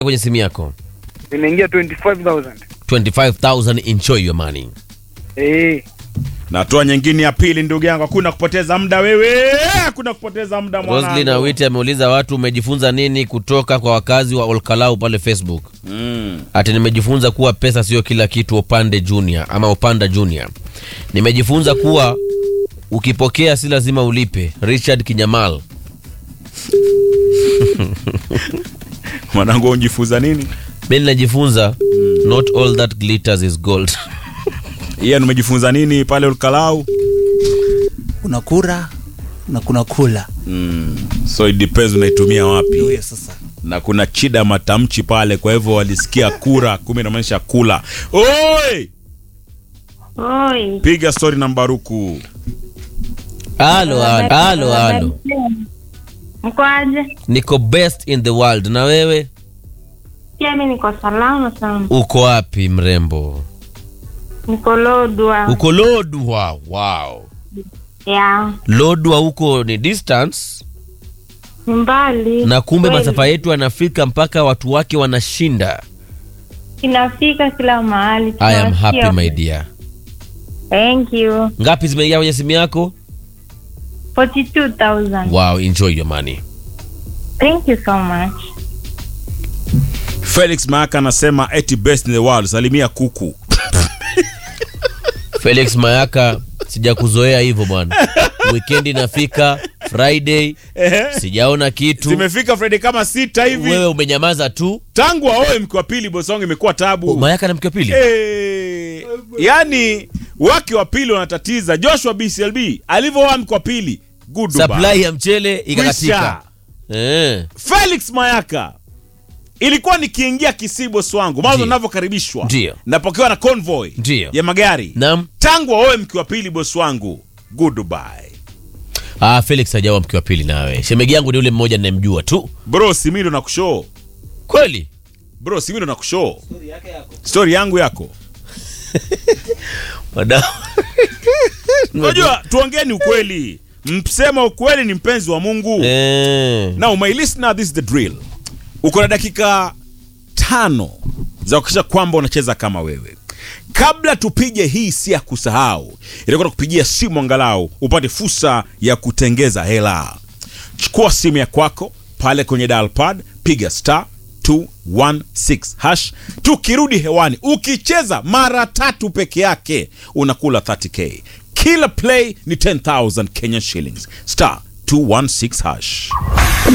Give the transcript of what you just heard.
kwenye simu yako Nimeingia 25000. 25000 enjoy your money Eh. natoa nyingine ya pili ndugu yangu hakuna kupoteza muda wewe hakuna kupoteza muda Roslyn mwanangu Awiti ameuliza watu umejifunza nini kutoka kwa wakazi wa Olkalau pale Facebook. mm. Ati nimejifunza kuwa pesa sio kila kitu upande junior ama upanda junior. Nimejifunza kuwa ukipokea si lazima ulipe. Richard Kinyamal. mwanangu unjifunza nini Mimi najifunza not all that glitters is gold. iye umejifunza nini pale ukalau kuna kura na kuna kula mm. so it depends unaitumia wapi ndio hiyo sasa na kuna chida matamchi pale kwa hivyo walisikia kura kumbe inamaanisha kula oi Oi. piga story na mbaruku Halo halo halo halo. Mkoaje? Niko best in the world na wewe Pia mi niko salama sana. uko wapi mrembo? Niko Lodwa. Uko Lodwa. Wow. Ya. Lodwa huko ni distance Ni mbali. na kumbe Kweli. masafa yetu yanafika mpaka watu wake wanashinda. Inafika kila mahali. I am Tunasikia. happy my dear. Thank you. Ngapi zimeingia kwenye simu yako? 42,000. Wow, enjoy your money. Thank you so much. felix maaka anasema eti best in the world salimia kuku Felix Mayaka, sijakuzoea hivyo bwana. Weekend inafika Friday, sijaona kitu. zimefika fredi kama sita hivi Wewe umenyamaza tu. tangu aoe mke wa pili bosongo imekuwa tabu Oh, Mayaka na mke wa pili. Eh, yani wake wa pili wanatatiza joshua bclb alivyooa mke wa pili good Supply ya mchele ikakatika. Eh. felix mayaka ilikuwa nikiingia kisibos wangu mwanzo Ndiyo. navyokaribishwa Ndiyo. napokewa na convoy Ndiyo. ya magari Naam. tangu aoe mke wa pili bos wangu goodbye Ah, Felix hajawa mke wa pili nawe. Shemegi yangu ni yule mmoja ninayemjua tu. bro simindo na kushoo Kweli? bro simindo na kushoo stori yangu yako Wadau. unajua tuongeni ukweli msema ukweli ni mpenzi wa mungu Eh. now my listener this is the drill uko na dakika tano za kuhakikisha kwamba unacheza kama wewe kabla tupige hii si ya kusahau itakuwa kupigia simu angalau upate fursa ya kutengeza hela chukua simu ya kwako pale kwenye dalpad piga star 216 hash tukirudi hewani ukicheza mara tatu peke yake unakula 30k kila play ni 10000 kenya shillings star 216 hash